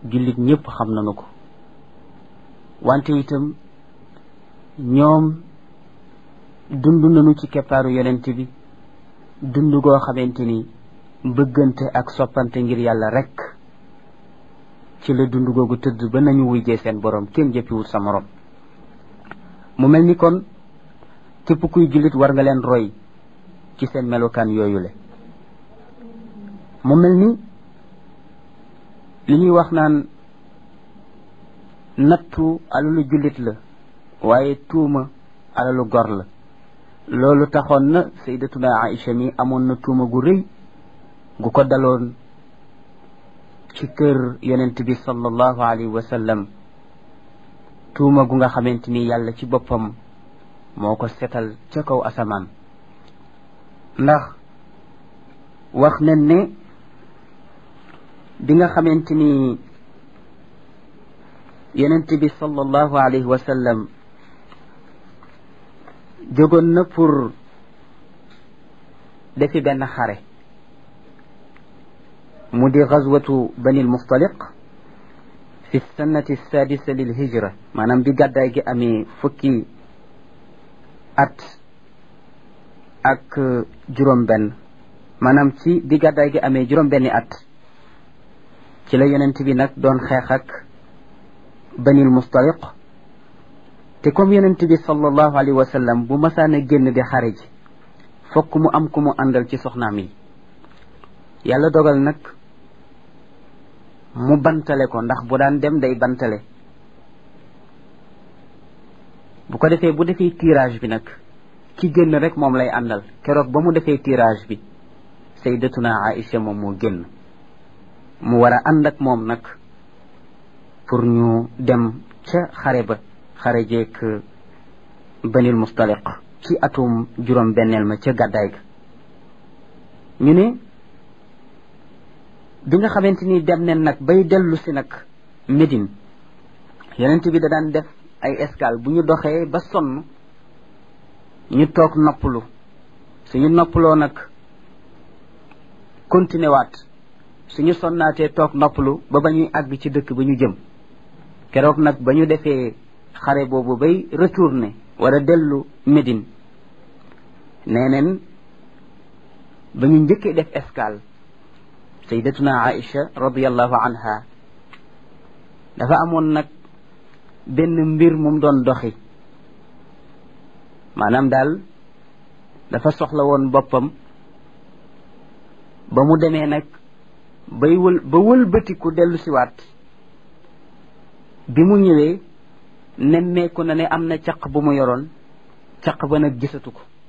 jullit ñëpp xam nañu ko wante itam ñoom dund nañu ci keppaaru yonent bi dund goo xamante ni bëggante ak soppante ngir yàlla rekk ci la dund googu tëdd ba nañu wujjee seen borom kenn jëppiwut sa morom mu mel ni kon képp kuy jullit war nga leen roy ci seen melokaan yooyu le mu mel ni li ñuy wax naan nattu alalu jullit la waaye tuuma alalu gor la loolu taxoon na sayyidatuna Aïcha mi amoon na tuuma gu rëy gu ko daloon ci kër yonent bi sallallahu alayhi wa sallam tuuma gu nga xamante ni yàlla ci boppam moo ko setal ca kaw asamaan ndax wax nañ ne bi nga xamante ni yonent bi sallallahu alayhi wa sallam jógoon na pour defi benn xare mu di gazwatu banil mustaliq fi sannati sadisa lil hijra maanaam bi gàddaay gi amee fukki at ak juróom benn maanaam ci bi gàddaay gi amee juróom benni at ci la yonent bi nag doon xeex ak banil mustaliq te comme yonent bi sallallahu alayhi wa sallam bu masaan a génn di xare ji fokk mu am ku mu àndal ci soxnaam yi yàlla dogal nag mu bantale ko ndax bu daan dem day bantale bu ko defee bu defee tirage bi nag ki génn rek moom lay àndal keroog ba mu defee tirage bi sayyidatuna Aïcha moom moo génn mu war a ànd ak moom nag pour ñu dem ca xare ba xare jeek banil mustaliq ci atum juróom benneel ma ca gàddaay ga ñu ne bi nga xamante ni dem nen nag bay dellu si nag Médine yonent bi da daan def ay escale bu ñu doxee ba sonn ñu toog noppalu suñu noppaloo nag continué waat suñu sonnaatee toog noppalu ba ba ñuy àgg ci dëkk ba ñu jëm keroog nag ba ñu defee xare boobu bay retourné war a dellu Médine nee neen ba ñu njëkkee def escale sayyidatuna Aïcha radiyallahu anha dafa amoon nag benn mbir mum doon doxi maanaam daal dafa soxla woon boppam ba mu demee nag bay wël ba wëlbatiku dellu siwaat bi mu ñëwee nemmeeku na ne am na caq bu mu yoroon caq ba nag gisatu ko